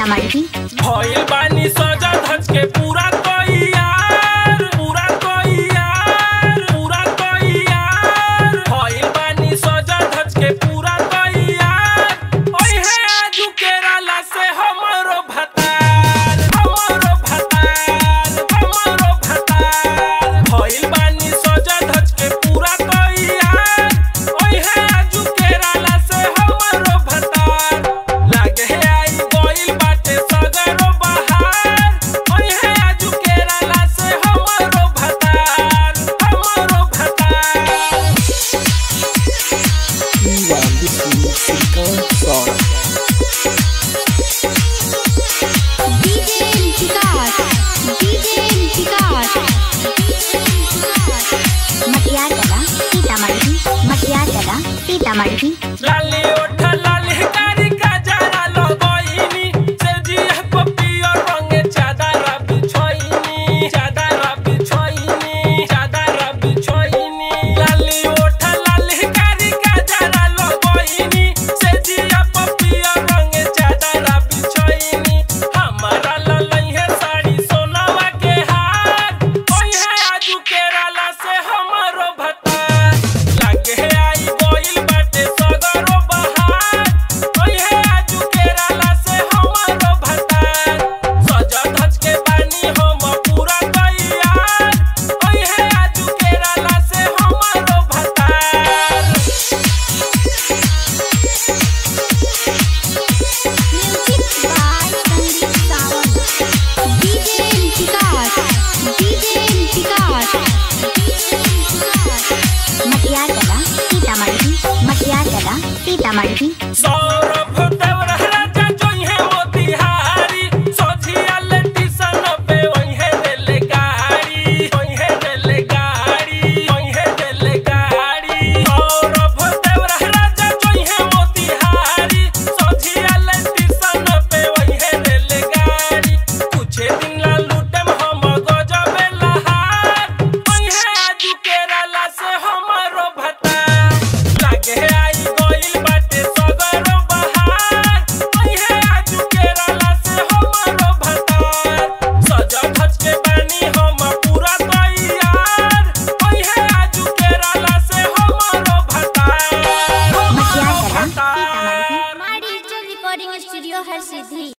सीतामढ़ी भइल बानी सजा धज के पूरा तैयार पूरा तैयार पूरा तैयार भइल बानी सजा धज के पूरा तैयार ओहे आजू केरला से हमरो भतार हमरो भतार हमरो भतार भइल बानी सजा धज के पूरा तैयार ओहे आजू केरला से हमरो भतार लागे हे आई गइल बाटे सगरो बहार ओहे आजू केरला से हमरो भतार हमरो भतार Iwan Wisnu Singkang Song DJ Vikas DJ Vikas Matiyar Kala Sitamarhi मटियार कला सीतामढ़ी लाली ओठ लाली कारी का जरा लगोइनी से जिया पपियो रंगे चादर बिछोइनी चादर बिछोइनी चादर बिछोइनी लाली ओठ लाली कारी का जरा लगोइनी से जिया पपियो रंगे चादर बिछोइनी हमारा ललई है साड़ी सोनावा के हार ओहे आजू केरला से हमरो भता लागे हे आई गइल बाटे सगरो बहार ओहे आजू केरला से हमरो भता सजा धज के बानी हम पूरा तैयार ओहे आजू केरला से हमरो भता music by Sandeep Sawant DJ Vikas DJ Vikas Matiyar Kala Sitamarhi मटियार कला सीतामढ़ी सौरभ देवर राजा जोइहे मोतिहारी सोझिया लेटिसन पे ओइहे देले गाड़ी ओइहे देले गाड़ी ओइहे देले गाड़ी सौरभ देवर राजा जोइहे मोतिहारी सोझिया लेटिसन पे ओइहे देले गाड़ी कुछ दिन ला लूटम हम गजबे लहार ओइहे आजू केरला से हमरो भता लागे हे आई गइल बाटे सगरो बहार ओहे आजू केरला से हमरो भतार सजा धज के बानी हम पूरा तैयार ओहे आजू केरला से हमरो भतार मटियार कला भतार सीतामढ़ी हमारी डिजिटल रिकॉर्डिंग स्टूडियो हर सिद्धि